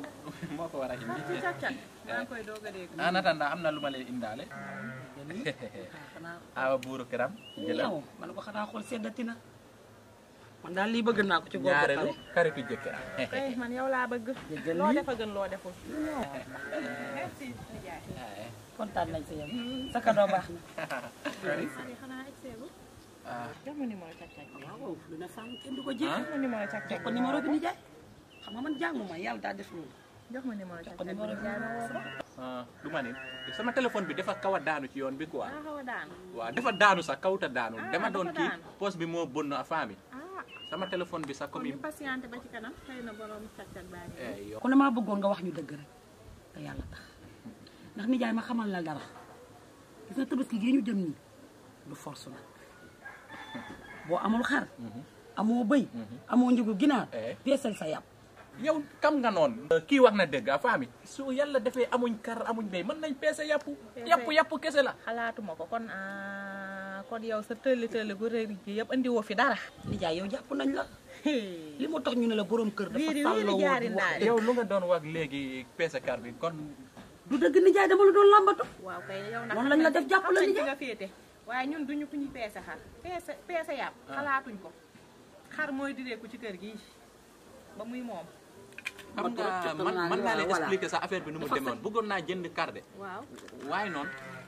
Speaker 2: moo ko war a indi
Speaker 4: càq-càq maa ngi koy doog a dégg
Speaker 2: en attendant am na lu ma leen indaale
Speaker 3: xanaa
Speaker 2: awa buuru këram jëlal
Speaker 3: yow man ko xanaa xool seddati na man daal lii bëgg naa ko ci góor ba
Speaker 2: ñaareelu
Speaker 3: pare
Speaker 2: xaritu jëkkëram
Speaker 4: kay man yow laa bëgg
Speaker 3: Jéggal
Speaker 4: loo
Speaker 3: lii.
Speaker 4: def a gën loo deful merci nijaay
Speaker 3: kontaan nañ si yow sa cadeau baax na
Speaker 4: Sali xanaa egseegu
Speaker 2: ah
Speaker 4: jox ma numéro càq-càq bi
Speaker 3: waaw lu ne fànn kenn du ko jeex
Speaker 4: jox ma numéro càq-càq
Speaker 3: jox ko numéro bi ni jaay xam nga man jànguma yàlla daa def loolu
Speaker 4: jox ma numéro
Speaker 3: jox ko
Speaker 4: càq-càq bi
Speaker 3: numéro bi
Speaker 4: nijaay ma woo ko
Speaker 2: ah du ma ni sama téléphone bi dafa kaw a daanu ci yoon bi quoi
Speaker 4: daa xaw a daanu
Speaker 2: waaw dafa daanu sax kawuta daanu
Speaker 4: Ah,
Speaker 2: dama doon
Speaker 4: dafa
Speaker 2: kii
Speaker 4: daanu.
Speaker 2: poste bi moo bënn a femme bi
Speaker 4: ah
Speaker 2: sama téléphone bi sax
Speaker 4: kon
Speaker 2: comme
Speaker 4: ñu patienté ba ci kanam xëy na borom càq-càq baa ngi
Speaker 2: eh yow
Speaker 3: kon damaa bëggoon nga wax ñu dëgg rek te yàlla tax ndax nijaay ma xamal la dara gis nga tabaski gii ñu jëm nii du force nag boo amul xar amoo bëy amoo njëgu ginaar
Speaker 2: Eh.
Speaker 3: peesal sa yàpp
Speaker 2: yow kam nga noonu kii wax na dëgg a femme bi su yàlla defee amuñ kar amuñ béy mën nañ peese yàpp yàpp yàpp kese la
Speaker 4: xalaatuma ko kon ah kon yow sa tëlli tëlli gu rëy gi yëpp andi woo fi dara
Speaker 3: nijaay yow jàpp nañ la li moo tax ñu ne la borom kër dafa
Speaker 4: Wiiri, wiiri
Speaker 3: sàlloo
Speaker 4: jaari
Speaker 3: woon wax
Speaker 4: ndaari.
Speaker 3: dëgg.
Speaker 2: yow lu nga doon wax léegi peese kar bi kon
Speaker 3: du dëgg nijaay dama la doon làmbatu
Speaker 4: waaw kay yow nag
Speaker 3: Noonu lañ la def jàpp la
Speaker 4: xam nañ
Speaker 3: nijaay.
Speaker 4: fi nga féete waaye ñun duñu ku ñu peese xar peese peese yàpp xalaatuñ ko xar mooy direeku ci kër gi ba muy moom
Speaker 2: xam
Speaker 3: Man
Speaker 2: nga
Speaker 3: trop jot
Speaker 2: man
Speaker 3: naa
Speaker 2: man
Speaker 3: ne
Speaker 2: naa leen
Speaker 3: voilà.
Speaker 2: expliquer sa affaire bi nu mu
Speaker 3: Dafa
Speaker 2: demoon bëggoon naa jënd kar de
Speaker 4: waaw
Speaker 2: waaye noonu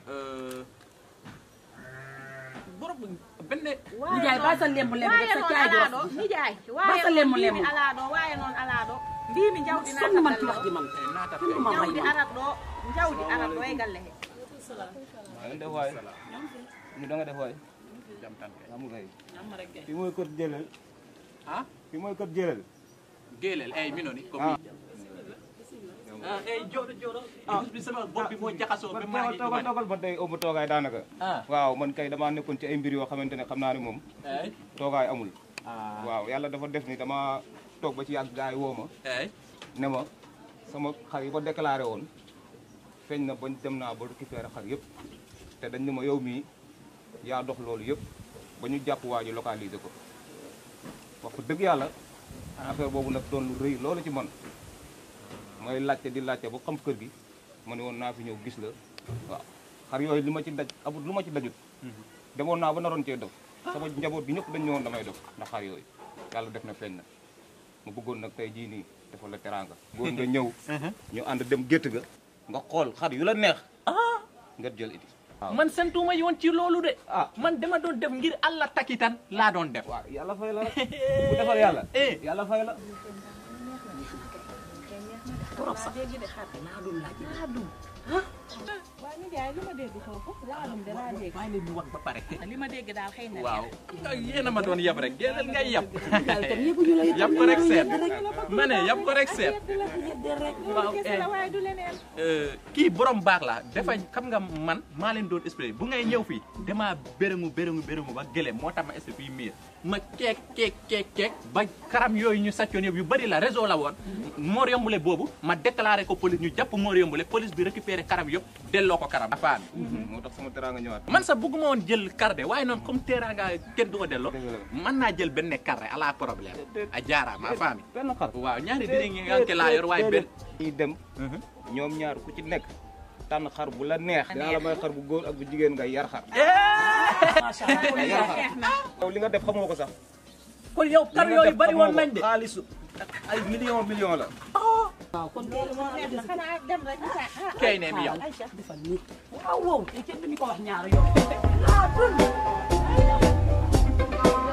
Speaker 2: borom benn
Speaker 3: nijaay bàyyi sa lemb lemb
Speaker 4: waaye
Speaker 3: def sa
Speaker 4: noonu
Speaker 3: caay
Speaker 4: alaado
Speaker 3: jox
Speaker 4: nijaay
Speaker 3: Ba
Speaker 4: waaye
Speaker 3: sa
Speaker 4: noonu
Speaker 3: lemmu
Speaker 4: mbii mi
Speaker 3: lemmu.
Speaker 4: alaado waaye noonu alaado mbii mi jaw di
Speaker 3: sonn man ci
Speaker 4: naata
Speaker 3: wax ji man
Speaker 2: naata
Speaker 3: kenn du ma
Speaker 4: jaw
Speaker 3: may
Speaker 4: di
Speaker 3: man
Speaker 4: arat doo jaw di arat dooy galle
Speaker 5: maa ngi def waay ñu da nga def waay amul kay fi mooy kër jëlal
Speaker 2: ah
Speaker 5: fi mooy kër jëlal
Speaker 2: géeleel ay mi noonu comme
Speaker 5: ah
Speaker 2: ah ay jooro jooro bis bi sama bopp bi moo jaxasoo ba maa ngi
Speaker 5: toogal toogal ba tey ëmb toogaay daanaka
Speaker 2: ah
Speaker 5: waaw man kay damaa nekkoon ci ay mbir yoo xamante ne xam naa ne moom
Speaker 2: ay
Speaker 5: toogaay amul
Speaker 2: ah
Speaker 5: waaw yàlla dafa def ni dama toog ba ci yàgg gaay yi woo ma
Speaker 2: ay
Speaker 5: ne ma sama xar yi ko déclaré woon feeñ na bañ dem naa ba récupérer xar yëpp te dañ ne ma yow mii yaa dox loolu yëpp ba ñu jàpp waa ji localiser ko wax ko dëgg yàlla affaire boobu nag doon lu rëy loolu ci man mooy laajte di laajte ba xam kër gi ma ne woon naa fi ñëw gis la waaw xar yooyu li ma ci daj amul lu ma ci dajut demoon naa ba naroon cee dof sama njaboot gi ñëpp dañ ñëwoon damay dof ndax xar yooyu yàlla def na feeñ na ma bëggoon nag tey jii nii defal la teraanga góor nga ñëw ñu ànd dem gétt ga nga xool xar yu la neex nga jël iti waaw
Speaker 2: man sentuma yoon ci loolu de
Speaker 5: ah
Speaker 2: man dama doon def ngir allah takitan laa doon def
Speaker 5: waaw yàlla fay la rek bu defal yàlla
Speaker 2: eh
Speaker 5: yàlla fay la
Speaker 3: trop sax laa doon laaj
Speaker 4: laadum waaw nijaay li ma dégg foofu laadum de laa dégg
Speaker 2: bàyyi leen ñu wax ba pare
Speaker 4: li ma dégg daal xëy na
Speaker 2: waaw yéen a ma doon yab rek génneel ngay yab
Speaker 3: nijaay itam yëguñu la itam
Speaker 2: yab ko rek seet ma ne yab ko rek seet waaw
Speaker 4: kese
Speaker 2: eh
Speaker 4: la waaye du leneen
Speaker 2: Euh, kii borom baax la dafa xam nga man maa leen doon expliqué bu ngay ñëw fii damaa béréngu béréngu béréngu ba gëlëm moo tax ma expliqué fii miir ma keek keek keek keek ba karam yooyu ñu sàccoon yëpp yu bëri la réseau la woon Mor Yombule boobu ma déclaré ko police ñu jàpp Mor Yombule police bi récupéré karam yëpp delloo ko karam afaan
Speaker 5: moo tax sama teraanga ñëwaat
Speaker 2: man sax bëgguma woon jël carte waaye noonu comme teraanga kenn du ko delloo
Speaker 5: Dëgg la.
Speaker 2: mën naa jël benn carte ala problème a jaaraama afaan
Speaker 5: benn xar
Speaker 2: waaw ñaari diri ngi nga laa yor waaye benn
Speaker 5: ñuy dem ñoom ñaar ku ci nekk tànn xar bu la neex dinaa la may xar bu góor ak bu jigéen nga yar xar
Speaker 3: macha allah
Speaker 5: yar xar yow li nga def xamoo ko sax
Speaker 2: kon yow kar
Speaker 5: li nga
Speaker 2: yooyu
Speaker 5: def
Speaker 2: bëri
Speaker 5: xamoo
Speaker 2: woon
Speaker 5: ko.
Speaker 2: nañ de
Speaker 5: xaalisu ay million million la
Speaker 3: waaw kon loolu moo
Speaker 4: neex na xanaa dem rek ñu saa ah
Speaker 2: kay ne mi yow
Speaker 3: defal nii waaw wow te kenn duñu ko wax ñaar yow laa dund